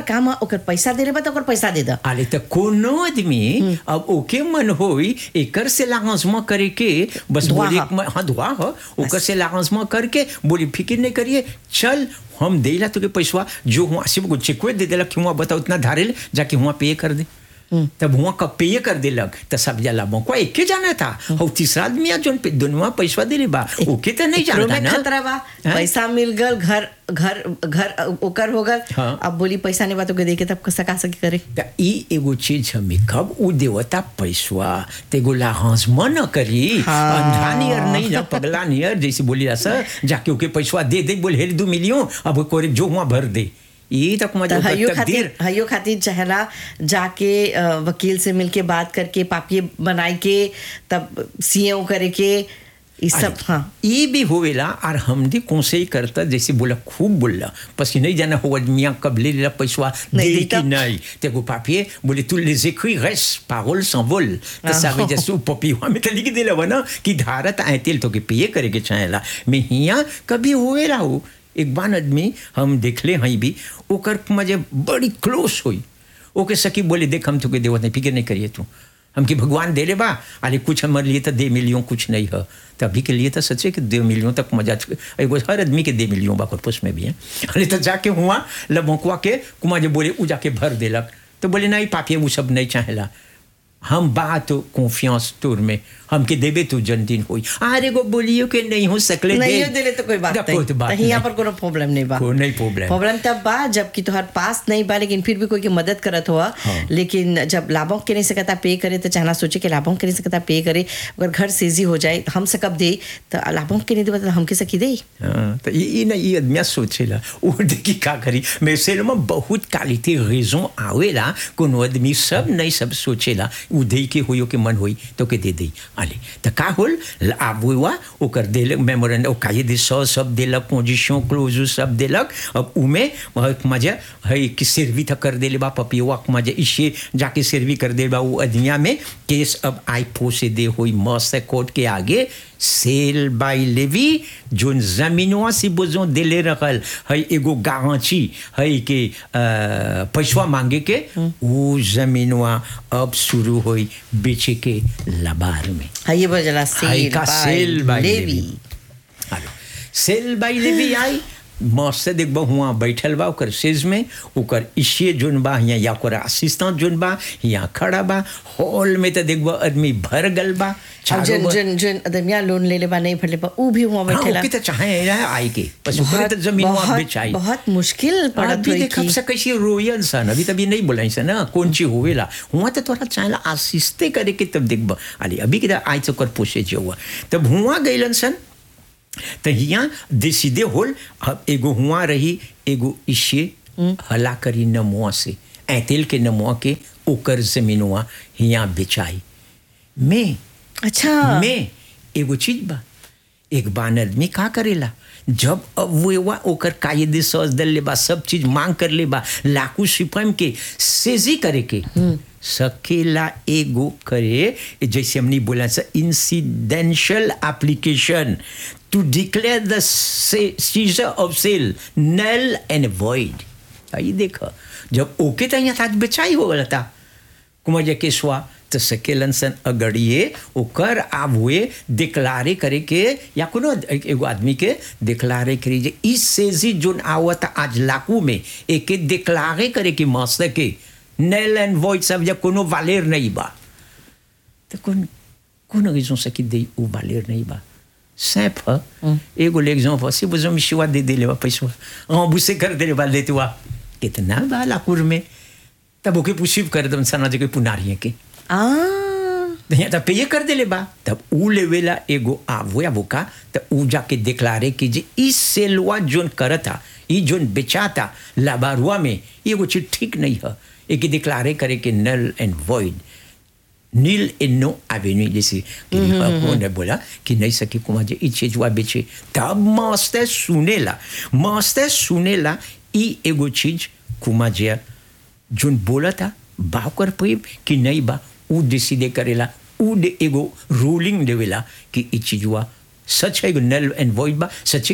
काम है ओकर पैसा दे बा तो ओकर पैसा दे दा आले त कोनो आदमी अब ओके मन होई एकर से लांसमा करे के बस दुआ बोले ह। हाँ दुआ हो ओकर से लांसमा करके बोली फिक्र नहीं करिए चल हम देला तो के पैसा जो हुआ सिर्फ को चेकवे दे देलक कि हुआ बताओ इतना धारेल जाके हुआ पे कर दे तब हुआ का पे कर देलक त सब जाला को एके जाना था और तीसरा आदमी आ जोन पे दुनवा पैसा दे बा ओके त नहीं एकरो जानता में ना खतरा बा हैं? पैसा मिल गल घर घर घर ओकर हो गल हाँ। अब बोली पैसा नहीं बा तो के दे के तब सका सकी करे त ई एगो चीज हमें कब उ देवता पैसवा तेगो लाहौस मन करी हाँ। अंधा नियर नहीं ना पगला नियर जैसे बोली सर जाके ओके पैसवा दे दे बोले हेरी दू मिलियो अब कोरे जो हुआ भर दे ये तक तो मजा हयो तक खातिर देर हयो खातिर चहला जाके अ, वकील से मिलके बात करके पापिये बनाई के तब सीएओ करे के ये सब हाँ ये भी होवेला और हम भी कौन से ही करता जैसे बोला खूब बोला पसी नहीं जाना हो मियाँ कब ले लेला पैसवा नहीं दे देता। कि नहीं तेगो पापिये बोले तू les écrits restent paroles s'envolent तो हाँ। ça veut dire सो पपिवा में तो लिख देला वना कि धारत आए तेल तो के पिए करे के चाहेला मैं हिया कभी होवेला हो एक बार आदमी हम देखले हई भी ओकर मजे बड़ी क्लोज हुई ओके सकी बोले देख हम तुके देवत नहीं फिक्र नहीं करिए तू हमके भगवान दे ले बा अरे कुछ हमारे लिए तो दे मिलियों कुछ नहीं है तो अभी के लिए तो सच्चे कि दे मिलियों तक मजा एगो हर आदमी के दे मिलियों बा corpus में भी है अरे तो जाके हुआ लबोकुआ के कुमार जो बोले उ जाके भर देलक तो बोले नहीं पापिए वो सब नहीं चाहेला हम बात कॉन्फियंस तोर में हमके देबे तो जन्मदिन होई अरे गो बोलियो के नहीं हो सकले नहीं हो दिले तो कोई बात देखो नहीं तो बात तो यहाँ नहीं। पर कोनो प्रॉब्लम नहीं बा कोई नहीं problem। प्रॉब्लम तब बा जबकि तुहार पास नहीं बा लेकिन फिर भी कोई की मदद करत हुआ हाँ। लेकिन जब लाभों के नहीं सकता पे करे तो चाहना सोचे कि लाभों के नहीं सकता पे करे अगर घर सेजी हो जाए हम से कब दे तो लाभों के नहीं दे तो हमके सकी दे हाँ, तो ये ये ना ये आदमी सोचेला वो देखी का करी मैं से में बहुत क्वालिटी रेजों आवेला कोनो आदमी सब नहीं सब सोचेला उ दे के होयो के मन होई तो के दे दे आले तो का होल आबुआ ओकर देलक मेमोरेंडम ओ काये दे सौ सब देलक पोजीशन क्लोज सब देलक अब उमे बहुत मजा है कि सर्वी था कर देले बा पपिवा मजा इसे जाके सर्वी कर दे बा वो आदमिया में केस अब आई पोसे दे होई मस्त कोर्ट के आगे सेल बाई लेवी जोन जमीनवा से बोझो दिले रखल है एगो गांची है कि अ, पैसवा मांगे के वो जमीनवा अब शुरू होई बेचे के लबार में हाँ ये बजला हाई सेल का बाय सेल बाई लेवी लेवी हेलो सेल बाई लेवी आई मस्त देखबो हुआ बैठल बा ओकर सेज में ओकर इशिए जोन बा यहाँ या ओकर असिस्टेंट जोन बा यहाँ खड़ा बा हॉल में तो देखबो आदमी भर गल बा अब चारों जन बगल- जन जन अदमिया लोन ले ले बा नहीं भरले बा ऊ भी हुआ हाँ, बैठेला ओके तो चाहे है आई के बस ऊपर बहुत तो जमीन वहाँ बहुत- बेचाई बहुत मुश्किल पड़त अभी हुई देख अब थी से कैसे रोयन सन अभी तभी नहीं बोलाई सन ना कौन चीज होवेला हुआ तो तोरा चाहेला आसिस्ते करे के तब देखब अरे अभी के आई तो कर पोसे जो हुआ तब हुआ गइलन सन तो यहाँ डिसीडे होल अब एगो हुआ रही एगो इशे हला करी नमुआ से ऐतेल के नमुआ के ओकर जमीनवा यहाँ बेचाई मैं अच्छा में एगो चीज बा एक बान आदमी का करेला जब अब वो एवा ओकर कायदे सज दल ले बा सब चीज मांग कर ले बा लाकू सिपम के सेजी करे के सकेला एगो करे जैसे हमने बोला सा incidental application to declare the seizure of sale null and void I देखा जब ओके तो यहाँ था बेचाई हो गया था कुमार केसवा तो सकेलन सन अगड़िए ओकर आब हुए डिक्लारे करे के या कोनो एगो आदमी के डिक्लारे करी जे इस सेजी जोन आवत आज लाकू में एके डिक्लारे करे के मस्त के नेल एंड वॉइड सब जब कोनो वालेर नहीं बा तो कौन कौन raison से कि दे उ वालेर नहीं बा simple एगो l'exemple si vous me choix de délai पैसा rembourser कर दे बा देते हुआ कितना बा लाकूर में तब ओके पुशिव कर दम सना जे कोई पुनारिए के आ यहाँ तब पे कर देले बा तब ऊ लेवेला एगो आवो या बोका तब ऊ जाके डिक्लारे कि जे इस सेलवा जोन करता ई जोन बेचाता लाबारुआ में ये एगो चीज ठीक नहीं है एक डिक्लारे करे कि null and void nil and no avenue जैसे कि उन्होंने बोला कि नहीं सकी कुमार जी ई चीज हुआ बेचे तब मास्टर सुनेला मास्टर सुनेला ई एगो चीज कुमार जी जोन बोला था बा कर पाइब कि नहीं बा ऊ डिसीडे करेला ऊ दे एगो रूलिंग देवेला कि ई चीज हुआ सच है एगो नल एंड वॉइड बा सच है